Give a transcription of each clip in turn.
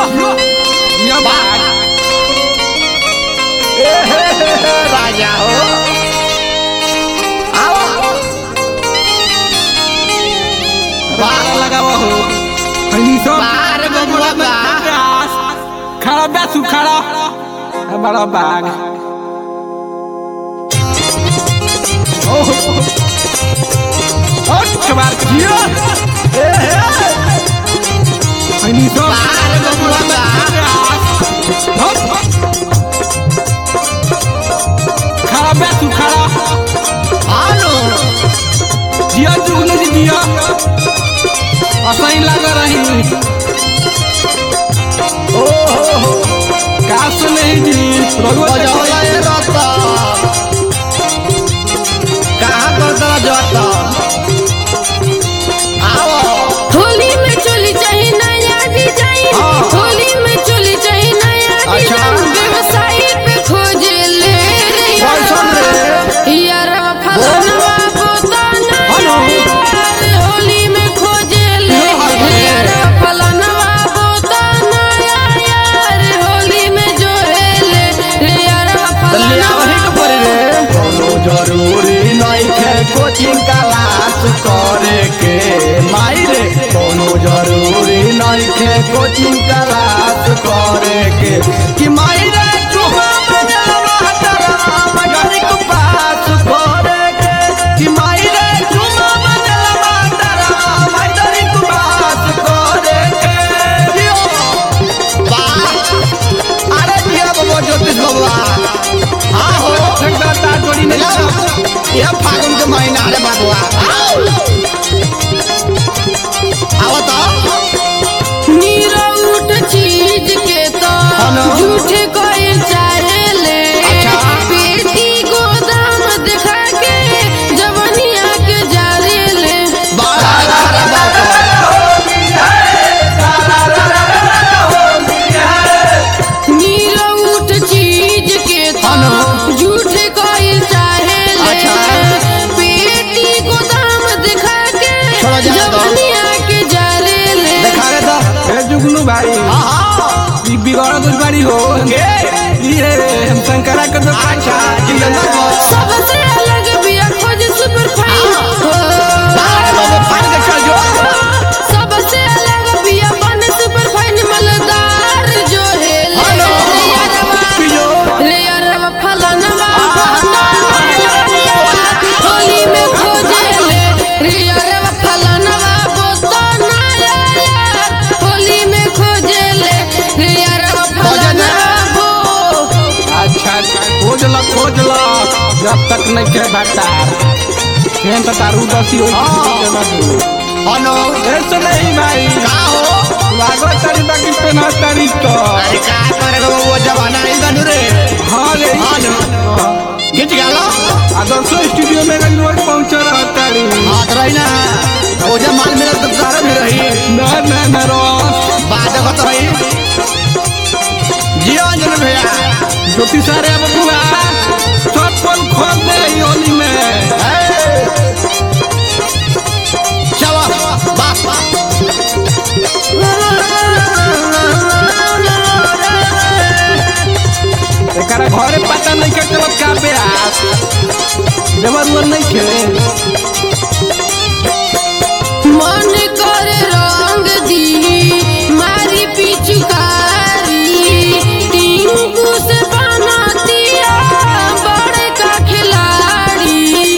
यो बाग राजा हो आओ बाग लगावा हो हनी सब बाहर बबुआ बा प्यास खड़ा बैठू खड़ा हमारा बाग ओह और कबार जियो हनी सब बाहर बबुआ बा खड़ा बैठू खड़ा आलो जिया जुगनू जी जिया असही लग रही ओ हो हो का सुने जी रघुवर बजौला ए रता कहाँ करता जाता आओ होली में चोली चाहे नया डिजाइन हाँ। होली में चोली चाहे नया अच्छा। डिजाइन व्यवसायी पे खोजे ले रे कैसन रे? यारवा फलनवा बोताना हेलो। यार होली में खोजे ले हेलो। यारवा फलनवा बोताना यार होली में जो है ले रे यारवा लिया वही फलनवा के पड़ी रे कोनो जरूरी नहीं है कोचिंग क्लास करे के माई रे कोनो जरूरी नहीं है कोचिंग क्लास करे के कि माई रे चुहा बजावा हटरा मगरी को पास करे के कि माई रे चुहा बजावा हटरा मगरी को पास करे के लियो वाह अरे दिया बाबा ज्योतिष बाबा हाँ हो ठेकेदार जोड़ी नहीं यह फागुन के महीना रे बाबुआ आओ तो नीरा उठ चीज के तो हेलो। झूठे कोई चाहे ले अच्छा। पेटी गोदाम दिखा के जवनिया के जारे ले बाबा रे बाबा नीरा उठ चीज के तो हेलो। झूठे कोई चाहे ले अच्छा। पेटी गोदाम दिखा के छोड़ो जाने दो। जवनिया के जारे ले देखा रे तो ए जुगनू भाई हाँ ई बिगड़ कुछ बारी हो ये हम शंकरा के तो अच्छा जिंदा को सबसे अलग बिया खोज सुपर फाइन बाहर बाबा फाड़ के चल जो सबसे अलग बिया बन सुपर फाइन मलदार जो है ले हेलो। यारवा पियो ले यारवा फलनवा होली में खोजे ले रे यारवा फलनवा बोतना यार होली में खोजे ले रे यारवा फलनवा बो अच्छा खोज ला खोज ला जब तक नहीं के भटार फेन तो तारू दसी होई हेलो ऐसे नहीं भाई का हो लागो तारी बाकी पे ना तारी तो अरे का करे रे वो जमाना नहीं बनू रे हाँ ले हेलो गिट गया आदर्शो स्टूडियो में गई रोज पहुंच रहा तारी हाथ रही ना वो जब माल मेरा तो सारा में रही ना ना ना रोस बात होत रही जियो अंजन भैया ज्योति सारे बबुआ चप्पल खोल दे ई होली में चलो बाप एकरा घरे पता नहीं के चलत का बेआस देवर उवर नहीं खेले मन कर रंग दी मारी पिचुकारी टिंकू से बनातिया बड़े का खिलाड़ी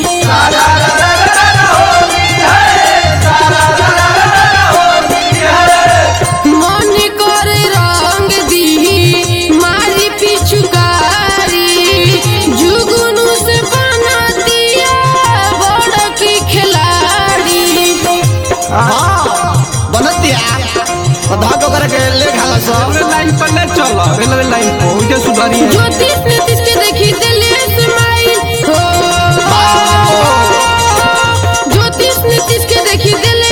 मन कर रंग दी मारी पिचुकारी जुगनू से बनातिया बड़ की खिलाड़ी हाँ बनत दिया धागो करे के ले घाला सब रेलवे लाइन पर ले चलो रेलवे लाइन पर उजे सुधारी है ज्योतिष नीतिश के देखी दिले स्माइल हो ज्योतिष नीतिश के देखी दिले